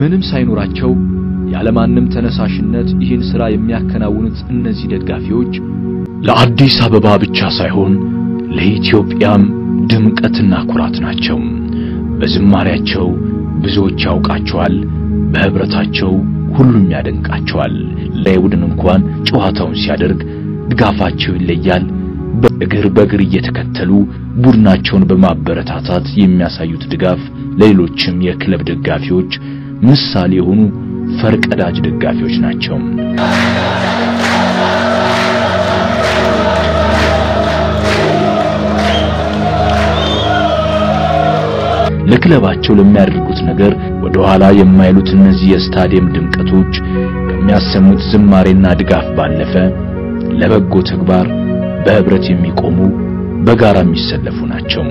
ምንም ሳይኖራቸው ያለማንም ተነሳሽነት ይህን ሥራ የሚያከናውኑት እነዚህ ደጋፊዎች ለአዲስ አበባ ብቻ ሳይሆን ለኢትዮጵያም ድምቀትና ኩራት ናቸው። በዝማሪያቸው ብዙዎች ያውቃቸዋል፣ በህብረታቸው ሁሉም ያደንቃቸዋል። ለቡድን እንኳን ጨዋታውን ሲያደርግ ድጋፋቸው ይለያል። በእግር በእግር እየተከተሉ ቡድናቸውን በማበረታታት የሚያሳዩት ድጋፍ ለሌሎችም የክለብ ደጋፊዎች ምሳሌ የሆኑ ፈርቀዳጅ ደጋፊዎች ናቸው። ለክለባቸው ለሚያደርጉት ነገር ወደ ኋላ የማይሉት እነዚህ የስታዲየም ድምቀቶች ከሚያሰሙት ዝማሬና ድጋፍ ባለፈ ለበጎ ተግባር በህብረት የሚቆሙ በጋራ የሚሰለፉ ናቸው።